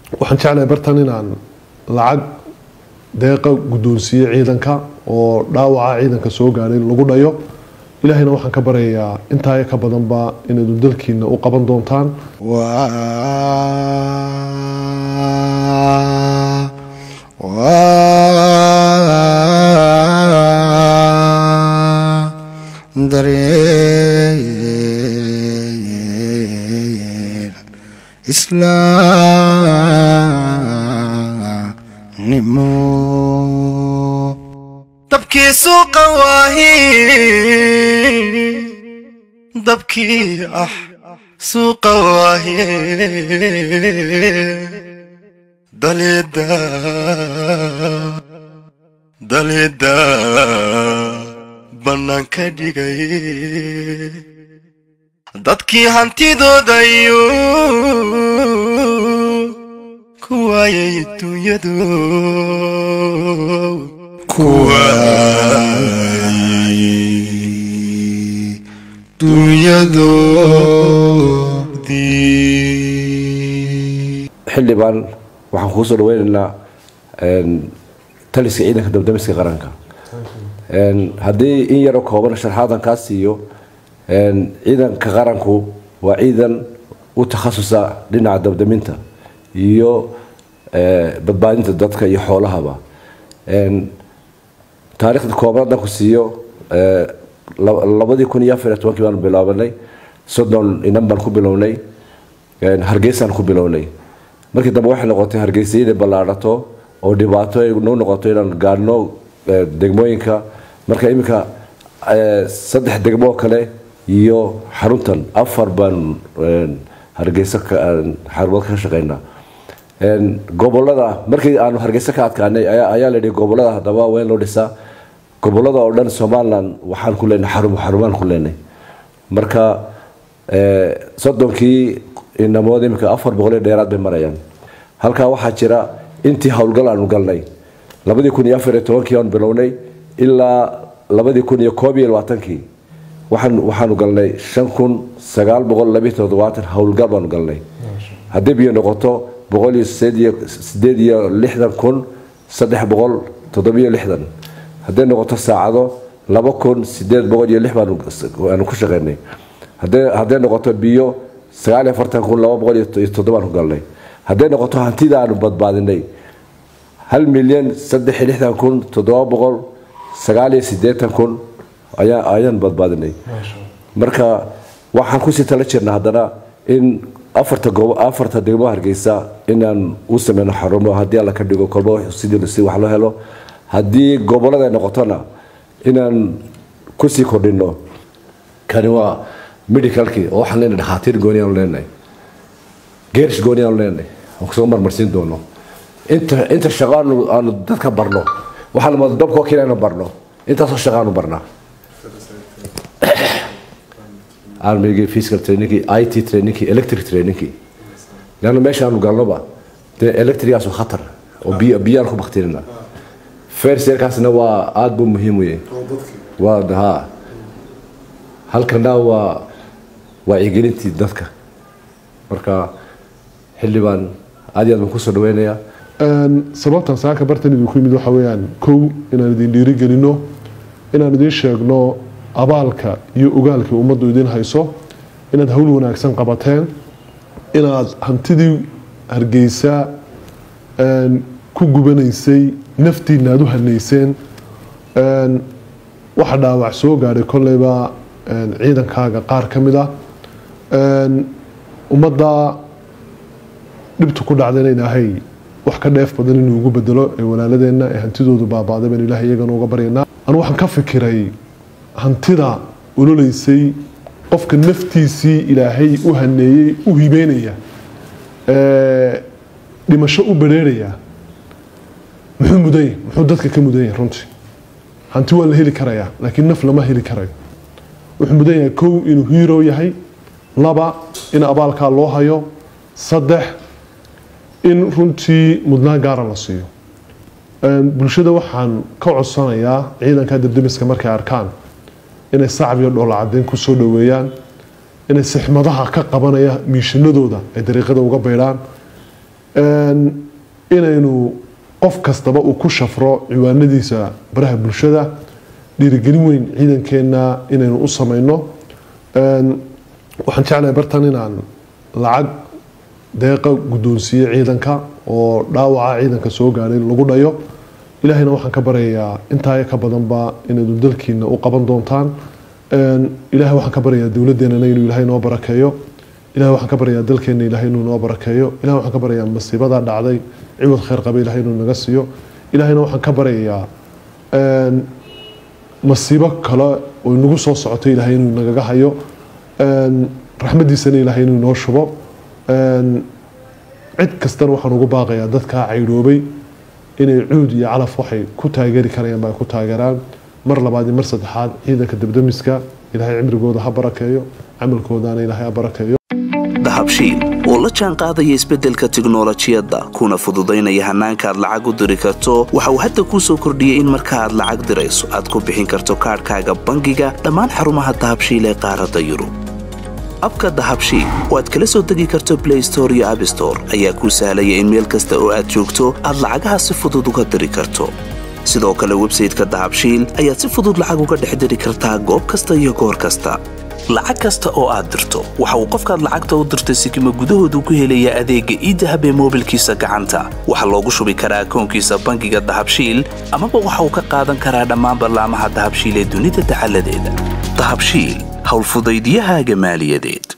waxaan jeclahay bartan inaan lacag deeqa guddoonsiiye ciidanka oo dhaawaca ciidanka soo gaadhay lagu dhayo ilaahayna waxaan ka baryayaa intaa ka badanba inaadu dalkiina u qaban doontaan dareen islaamnimo dabkii suuqa waahi dabkii ah suuqa waahi dalida dalida bannaanka dhigay dadkii hantidoodayu ku waayay dunyadu ku waayay dunyadoodii xildhibaan waxaan kuu soo dhaweynaynaa taliska ciidanka dabdamiska qaranka haddii in yaroo kooban sharxaadan kaa siiyo ciidanka qaranku waa ciidan u takhasusa dhinaca dabdaminta iyo badbaadinta dadka iyo xoolahaba taariikhda kooban haddaan ku siiyo labadii kun iyo afar iyo tobankii baanu bilaabanay soddon inan baan ku bilownay hargeysaan ku bilownay markii dambe waxay noqotay hargeysa inay ballaadhato oo dhibaato ay noo noqoto inaan gaadhno degmooyinka marka iminka saddex degmo kale iyo xaruntan afar baan hargeysa xarumood ka shaqeynaa gobolada markii aanu hargeysa ka adkaanay ayaa la yidhi gobolada haddaba waa in loo dhisaa gobolada oo dhan somaliland waxaan ku leenahay xarumo xarumaan ku leenahay marka soddonkii inamood iminka afar boqol iyo dheeraad bay marayaan halkaa waxaa jira intii howlgal aanu galnay labadii kun iyo afar iyo tobankii aanu bilownay ilaa labadii kun iyo koob iyo labaatankii waxaan waxaanu galnay shan kun sagaal boqol labiyo toddobaatan howlgal baanu galnay haddii biyo noqoto boqol iyo sideed iyo sideed iyo lixdan kun saddex boqol toddobiyo lixdan hadday noqoto saacado laba kun sideed boqol iyo lix baanu ku shaqeynay hadday noqoto biyo sagaal iyo afartan kun laba boqol iyo toddobaan ku galnay hadday noqoto hantida aanu badbaadinay hal milyan saddex iyo lixdan kun toddoba boqol sagaal iyo sideetan kun ayaan badbaadinay marka waxaan kusii tala jirna haddana in afarta goob afarta degmo hargeysa inaan u sameyno xarumo haddii alla ka dhigo kolba sidii si wax loo helo haddii gobolada ay noqotona inaan kusii kordhino kani waa medicalkii oo waxaan leenahay dhakhaatiir gooni aanu leenahay geerish gooni aanu leenahay aan kusoo marmarsiin doono inta inta shaqo aanu aanu dadka barno waxaan lamada dabkoo kale aanu barno intaasoo shaqo aanu barnaa armigii physical trainingkii it trainingkii electric trainingkii leanna meesha aanu galnoba dee electrigaasu khatar oo biyo biyaan ku baktirina ferserkaasna waa aada buu muhiim u yahay waa ha halkana waa wacyigelintii dadka marka xildhibaan aad iyo aad baan kusoo dhaweynayaa sababtan saaka bartan idinku yimid waxa weeyaan kow inaan idin dhiirigelino inaan idin sheegno abaalka iyo ogaalka ummaddu idin hayso inaad hawl wanaagsan qabateen inaad hantidii hargeysa ku gubanaysay naftiina aad u hanayseen waxa dhaawac soo gaadhay kolleyba ciidankaaga qaar ka mid ah ummadda dhibtu ku dhacdayna ilaahay wax ka dheef badan inuu ugu bedelo ee walaaladeenna ee hantidoodu baabaaday baan ilahay iyagana uga baryanaa anu waxaan ka fikiray hantida ololeysay qofka naftiisii ilaahay u haneeyey u hibeynaya dhimasho u bareeraya muxuu mudanya muxuu dadka ka mudan yahay runtii hanti waa la heli karayaa laakiin naf lama heli karayo wuxuu mudan yahay kow inuu hiiro yahay laba in abaalkaa loo hayo saddex in runtii mudnaan gaara la siiyo bulshada waxaan ka codsanayaa ciidanka dabdemiska markay arkaan inay sacab iyo dhoola cadeyn kusoo dhoweeyaan inay sixmadaha ka qabanaya miishanadooda ay dariiqada uga baydhaan Een, inaynu qof kastaba uu ku shafro ciwaanadiisa baraha bulshada dhiirigelin weyn ciidankeenna inaynu u samayno Een, waxaan jeclahay bartan inaan lacag deeqa guddoonsiiye ciidanka oo dhaawaca ciidanka soo gaadhay lagu dhayo ilaahayna waxaan ka baryayaa intaa ka badanba inaydu dalkiina u qaban doontaan Een, ilaahay waxaan ka baryayaa dowladeenana inuu ilaahay noo barakeeyo ilahay waxaan ka baryayaa dalkeena ilaahay inuu noo barakeeyo ilahay waxaan ka baryayaa masiibada dhacday ciwad khayr qaba ilaahay inuu naga siiyo ilaahayna waxaan ka baryayaa een, masiibo kale oo nagu soo socotay ilaahay inuu nagaga hayo Een, raxmadiisana ilaahay inuu noo shubo Een, cid kastana waxaan ugu baaqayaa dadkaa caydhoobay inay cuud iyo calaf waxay ku taageeri karayaan ba ay ku taageeraan mar labaad iyo mar saddexaad ciidanka debdemiska ilaahay cimrigooda ha barakeeyo camalkoodana ilaahay ha barakeeyo dahabshiil oo la jaan qaadaya isbeddelka tiknolojiyadda kuna fududaynaya hannaanka aad lacag u diri karto waxa uu hadda kuu soo kordhiyey in marka aad lacag dirayso aad ku bixin karto kaadhkaaga bangiga dhammaan xarumaha dahabshiil ee qaaradda yurub abka dahabshiil oo aad kala soo degi karto blay store iyo abstore ayaa kuu sahlaya in meel kasta oo aad joogto aad lacagaha si fudud uga diri karto sidoo kale websayteka dahabshiil ayaad si fudud lacag uga dhex diri kartaa goob kasta iyo goor kasta lacag kasta oo aad dirto waxa uu qofkaad lacagta u dirtay sikima gudahoodu ku helayaa adeegga iidahab ee moobilkiisa gacanta waxaa loogu shubi karaa akoonkiisa bangiga dahabshiil amaba waxa uu ka qaadan karaa dhammaan ballaamaha dahabshiil ee dunida dacaladeeda dahabshiil howlfudaydiyahaaga maaliyadeed